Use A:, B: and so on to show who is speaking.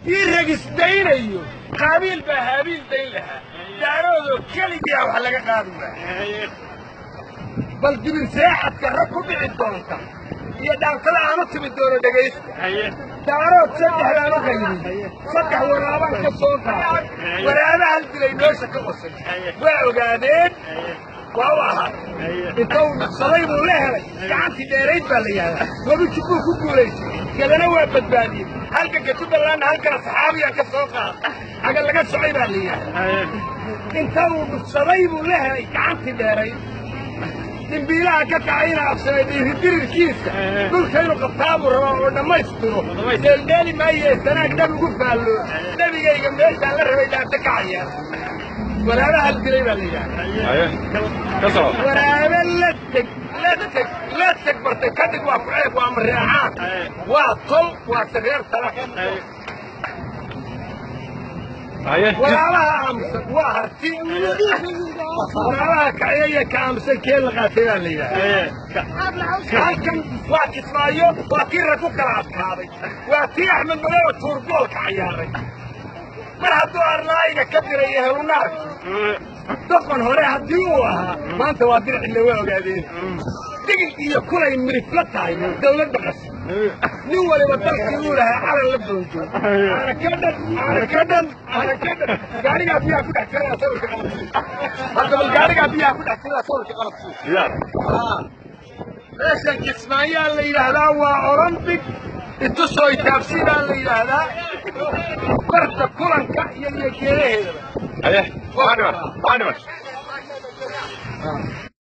A: ii regisdaynayo qaabiil baa haabiil dayn lahaa daaroodoo keligiia wax laga qaadi waaya bal dibin seexadka rag ku dhici doonta iyo dhaantada aanu timi doono dhegaysta daarood saddex baan u qaybiyey saddex waraabaan ka soo qaaday waraaba hal dilay meesha ka qosay waa ogaadeen waa u ahaa inta uu dhaqsaday buu la helay gacantii dheerayd baa la yihahdaa webi jubbuu ku guulaystay gadana waa badbaadiyey halka gatuballaanna halkana saxaabiyaan ka soo qaaday aga laga socay baa la yihahdaa inta uu dhugsaday buu la helay gacantii dheerayd dimbiilaha ka kacayna absaday dhiiridirirkiisa dhulka inuu qabtaabuu rabaa oo dhammaystiro deeldheeli maaye sanaag dhab ugu faallo nebigayga meeshaan la rabay dhaanta kacaya waraabe hal dilay baa la yidhahda waraabe la teg la teg la teg bartay kadhig waa ku ceeb waa mareexaan waa tol waa sareer tala waraabaha aamusan waa harti waraabaha kaciyaya ka aamusan kee la qaatay baa la yidhahda halkan waa kismaayo waa kii rag ku kala adkaaday waa tii axmed madowa tuurboolka cayaaray mar hadduu arnaa'iga ka diray ehelunaarki doqon hore haddii uu ahaa maanta waa dircille waa ogaadeen digil iyo kulay mirifla tahay dawlad baqas nin waliba dalkii uu lahaa calan la boonjo aanakadhan aanakadhan aanakadhan gaarigaa biyaha ku dhex jiraya sawirka qalabsi hadda bal gaarigaa biyaha ku dhex jiraya sawirka qalabsi meeshan kismaayaa la yidhaahdaa waa olombic itusoo itaabsi baa la yidhaahdaa barta kulanka iyo iyo geedaheedaba
B: Aye, waa dhiman, waa dhiman.